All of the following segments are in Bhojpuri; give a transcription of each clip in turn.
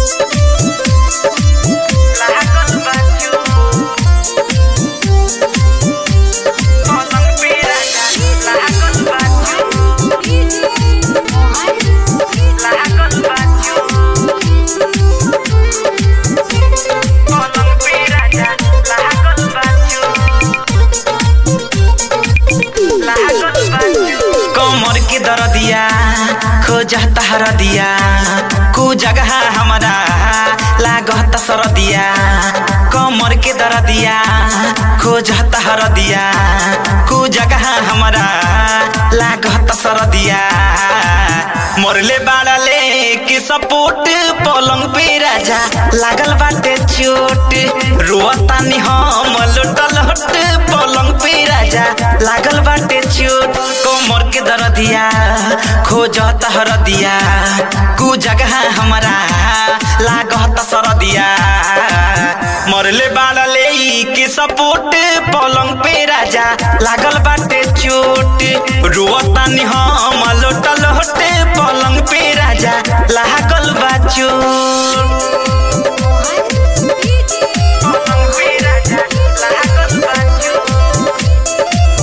लागल बा चोट पलंग पे राजा लागल बा चोट लागल बा चोट पलंग पे राजा लागल बा चोट लागल बा चोट कमर के दरदिया खोजता हरदिया कु जगह हमारा लागत सरदिया कमर के दरदिया खोजता हरदिया कु जगह हमारा लागत सरदिया मरले बाड़ले के सपोर्ट पलंग पे राजा लागल बाटे चोट रोतानी हम लोटल हट पलंग पे राजा लागल बाटे चोट कमर के दरदिया खोजत हरदिया कु जगह हमारा लागत सरदिया मरले बाड़ले के सपोर्ट पलंग पे राजा लागल बाटे चोट रोतानी हम लोटल हटे पलंग पे राजा लागल बा चोट पलंग पे राजा लागल बा चोट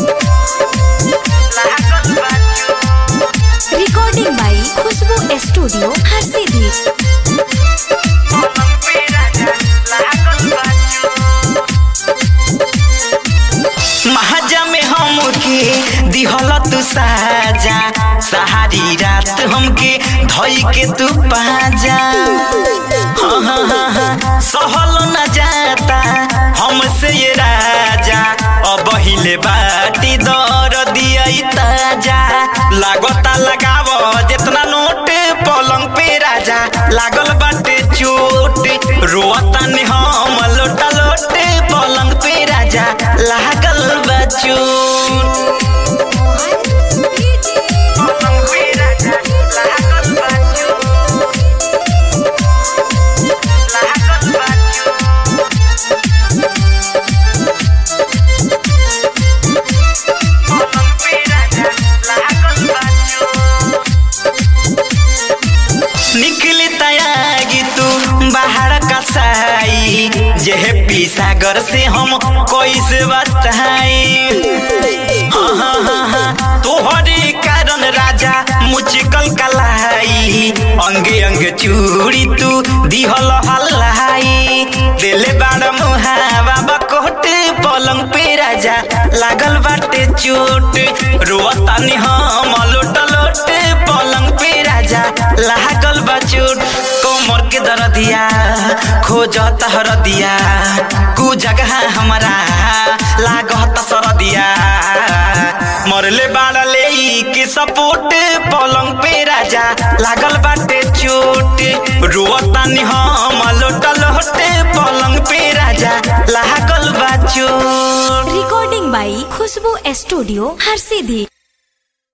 लागल बा चोट रिकॉर्डिंग बाई खुशबू स्टूडियो हर सीधी पलंग पे राजा लागल बा चोट महाजा में हमके दिहल तू साजा सहारी रात हमके धई के तू पाजा हाँ हाँ हाँ हाँ सहल न जाता हमसे ये राजा अब हिले बाटी दर दिया ताजा लागता लगाव जितना नोट पलंग पे राजा लागल बाटे चोट रोता ने हम लोटा लोटे पलंग पे राजा लागल बा चोट पलंग पे राजा लागल बा चोट लागल बा चोट पलंग पे राजा लागल बा चोट निकली तयागी तू बाहर कसाई जेहे पीसागर से हम कैसे बताई हाँ हाँ हाँ हाँ तोहरे कारण राजा मुचकल कलाई अंगे अंगे चूड़ी तू दिहल हल्लाई दिले बाड़ मुहावा बकोट पलंग पे राजा लागल बाटे चोट रोतानी हम लोट लोट पलंग पे राजा लागल बा चोट कमर के दरदिया खोजत हरदिया कु जगह हमारा लागत सरदिया मरले बाड़ले के सपोर्ट पलंग पे राजा लागल बाटे चोट रोतानी हम लोट लोटे पलंग पे राजा लागल बा चोट रिकॉर्डिंग बाई खुशबू स्टूडियो हर सीधी